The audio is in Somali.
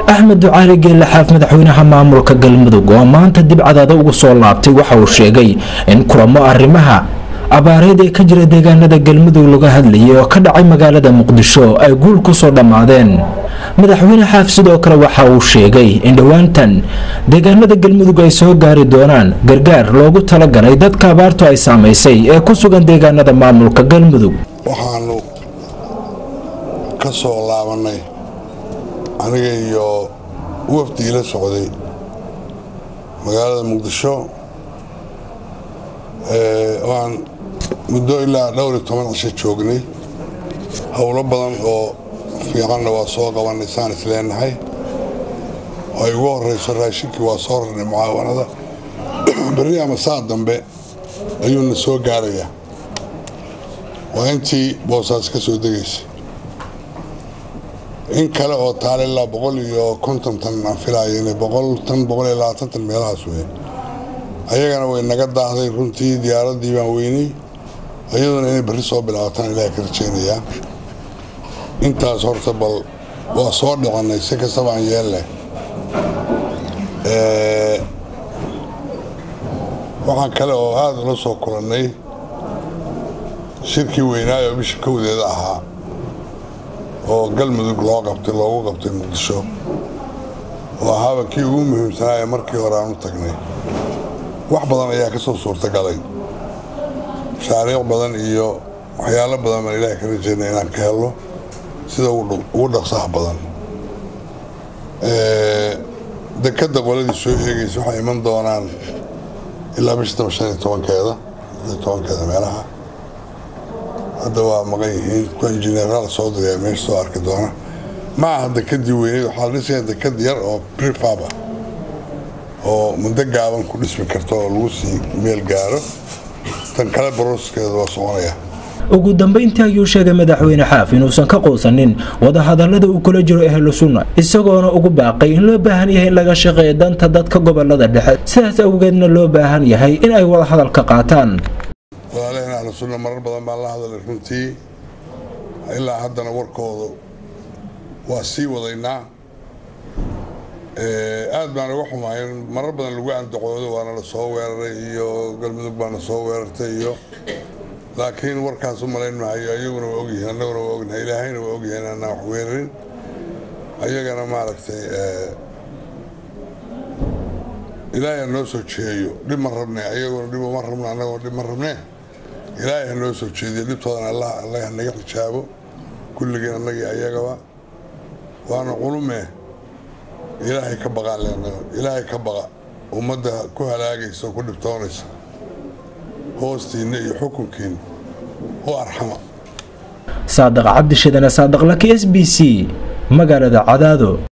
axmed ducaali geelle xaaf madaxweynaha maamulka galmudug oo maanta dib cadaada ugu soo laabtay waxa uu sheegay in kulamo arrimaha abaareed ee ka jira deegaanada galmudug laga hadlayay oo ka dhacay magaalada muqdisho ay guul ku soo dhammaadeen madaxweyne xaaf sidoo kale waxa uu sheegay in dhowaantan deegaanada galmudug ay soo gaari doonaan gargaar loogu talagalay dadka abaartu ay saamaysay ee ku sugan deegaanada maamulka galmudug waxaanu ka soo laabannay aniga iyo wafdigii la socday magaalada muqdisho waan muddo ilaa dhowr iyo toban cisho joognay howlo badan oo fiicanna waa soo qabannay saan is leenahay oo ay ugu horrayso raashinkii waa soo rarnay mucaawanada berri ama saa dambe ayuuna soo gaarayaa waa intii boosaas ka soo degaysay in kale oo taale ilaa boqol iyo konton tan aan filaayo inay boqol tan boqol iyo labaatan tan meelahaas weyn ayagana way naga daahday runtii diyaaraddii baan weynay iyaduna inay berri soo bilaabataan ilaaha ka rajaynayaa intaas horta bal waa soo dhicannay si kastaba aan yeelleh waxaan kale oo aada ula soo kulannay shirkii weynaayo bisha kowdeeda ahaa oo galmudug loo qabtay loogu qabtay muqdisho oo ahaaba kii ugu muhiimsanaaye markii hore aan u tagnay wax badan ayaa ka soo suurtagalay mashaariic badan iyo waxyaalo badan baan ilaahay ka rajaynay inaan ka helno sida ugu dhaqsaha badan dekadda qoladii soo eegaysa waxay iman doonaan ilaa bisha taba shan iyo tobankeeda iyo tobankeeda meelaha hadda waa maqan yihiin kuwa injineeraal soo dirayaa meesha soo arki doona ma aha dekadii weyneyd waxaa la dhisaya dekad yar oo prefab ah oo muddo gaaban ku dhismi karto oo lagu sii meel gaaro tan kale barooskeeda waa soconaya ugu dambayntii ayuu sheegay madaxweyne xaaf inuusan ka quusanin wadahadallada uu kula jiro ehlu sunna isagoona ugu baaqay in loo baahan yahay in laga shaqeeyo danta dadka gobolada dhexe sidaas awgeedna loo baahan yahay in ay wada hadalka qaataan walaalaheen ahlu sunna marar badan baan la hadalay runtii ilaa haddana warkooda waa sii wadaynaa aad baan uga xumaay in marar badan lagu andacoodo waana la soo weeraray iyo galmudug baana soo weerartay iyo laakiin warkaas u malayn mahayo ayaguna waa ogyihiin annaguna waa ognahay ilaahayna waa ogyahay inaanaan wax weerarin ayagana maaragtay ilaahay ha noo soo jeeyo dhib ma rabne ayaguna dhib uma rabno annaguna dhib ma rabne ilaahay ha noo soo jeediyo dhibtoodana allah allah ha naga xijaabo kulligeen annagii ayagaba waana qulume ilaahay ka baqaan leenaga ilaahay ka baqa ummadda ku halaagaysa oo ku dhibtoonaysa hoostiinna iyo xukunkiinna u arxama saadaq cabdishidane saadaq laki s b c magaalada cadaado